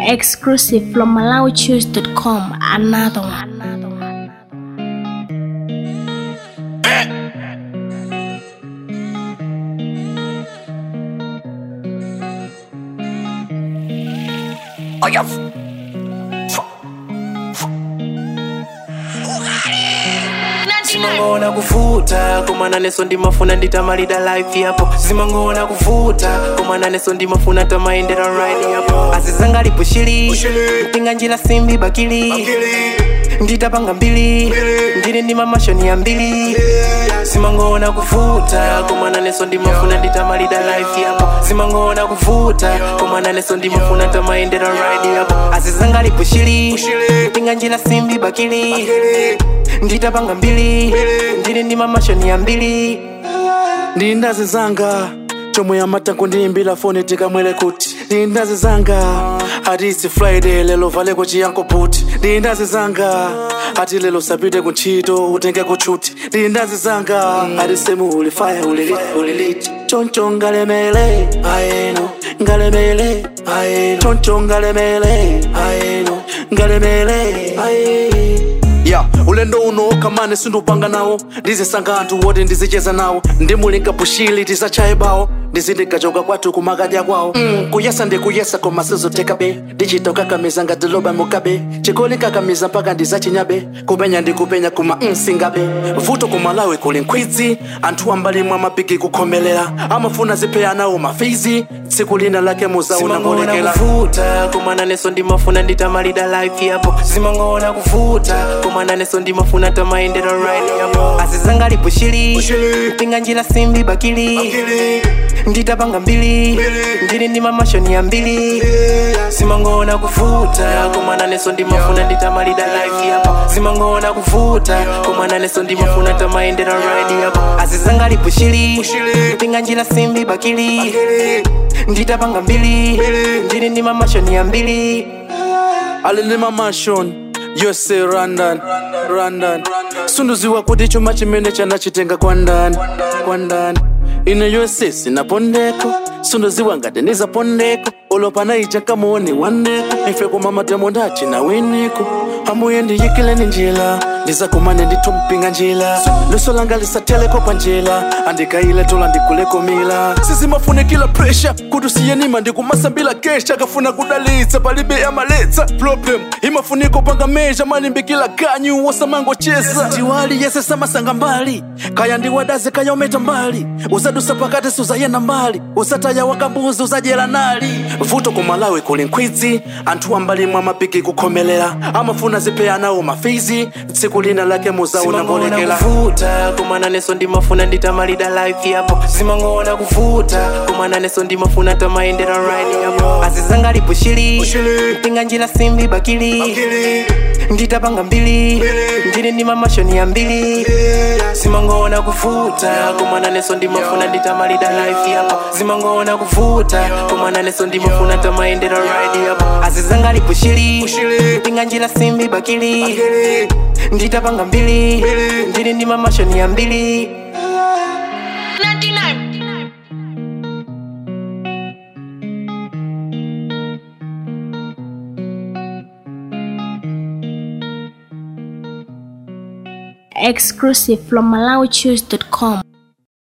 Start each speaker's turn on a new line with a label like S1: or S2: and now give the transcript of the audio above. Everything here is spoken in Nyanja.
S1: Exclusive from MalawiChoose.com. Another one. Another one.
S2: Oh, yeah. simangona kuvuta komana neso ndimafuna nditamalida life yapo simangona kuvuta komana neso ndimafuna tamaendera ride yapo azizanga lipushili mpinga njila simbi bakili nditapanga mbili ndili ndi mamashoni ya mbili simangona kuvuta komana neso ndimafuna nditamalida life yapo simangona kuvuta komana neso ndimafuna tamaendera ride yapo azizanga lipushili mpinga njila simbi bakili nditapanga mbili ndili ndi mamashoni ya mbili
S3: ndindazi zanga chomwe amatango ndiyimbira foni tikamwere kuti ndindazi zanga ati isi friday lelo valeko chiyanko puti ndindazi zanga ati lelo sapite kuntchito utenge kutchuti ndindazi zanga ati semu uli faya uliliti uliliti choncho ngalemele ayeno ngalemele ayeno choncho ngalemele ayeno ngalemele aye ya ulendo uno kamane sindupanga nawo ndizisanga anthu woti ndizicheza nawo ndimulinga bushili tisachaye bawo ndizindikachoka kwathu kumakadya kwawo mm, kuyesa ndikuyesa koma sizotekabe ndichita ukakamiza ngati loba mukabe chikoli kakamiza mpaka ndizachinyabe kupenya ndikupenya kuma mm, singabe vuto kumalawi kuli nkhwidzi anthu ambalimwe amapiki kukhomelera amafuna zipheya nawo mafizi tsiku lina lake muzauna
S2: simangona
S3: mulekera
S2: kuvuta komana neso ndimafuna nditamalida life yapo simangona kuvuta komana neso ndimafuna tamaendera ride yapo azizanga lipushili mpinga njila simbi bakili nditapanga mbili ndili ndi mamashoni ya mbili simangona kuvuta komana neso ndimafuna nditamalida life yapo simangona kuvuta komana neso ndimafuna tamaendera ride yapo azizanga lipushili mpinga njila simbi bakili nditapanga mbili ndili ndi mamashoni ya mbili
S3: alilima mashon yose randan randan sunduziwa kuti chuma chimene chanachitenga kwa ndani kwa ndani ine yose sinapondeko sunduziwa ngati ndizapondeko olopana ija kamuone wandeko ife kumamatemo ndachina winiko amuye ndiyikileni njila ndizakumane nditumpinga njila luso langa lisateleko pa njila andikaile tola ndikuleko mila sizimafunikila presha kuti usiyenima ndikumasambila kesha kafuna kudalitsa palibe yamaletsa problem imafuniko panga meja malimbikila kanyu wosamangocheza ndiwali yese samasanga mbali kaya ndiwadaze kaya umeta mbali uzadusa pakati suzayenda mbali usataya wakambuzi uzajera nali vuto kumalawi kuli nkhwidzi anthu ambalimwe amapiki kukhomelera amafuna zipheya nawo mafizi tsiku lina lake muzauna
S2: simangona
S3: mbolekera
S2: kuvuta komana neso ndimafuna nditamalida life yapo simangona kuvuta komana neso ndimafuna tamaendera ride yapo azizanga lipushili mpinga njila simbi bakili nditapanga mbili ndili ndi mamashoni ya mbili simangona kuvuta komana neso ndimafuna nditamalida life yapo simangona kuvuta komana neso ndimafuna tamaendera ride yapo azizanga lipushili mpinga njila simbi bakili nditapanga mbili ndili ndi mamashoni ya mbili
S1: Exclusive from MalawiChoose.com.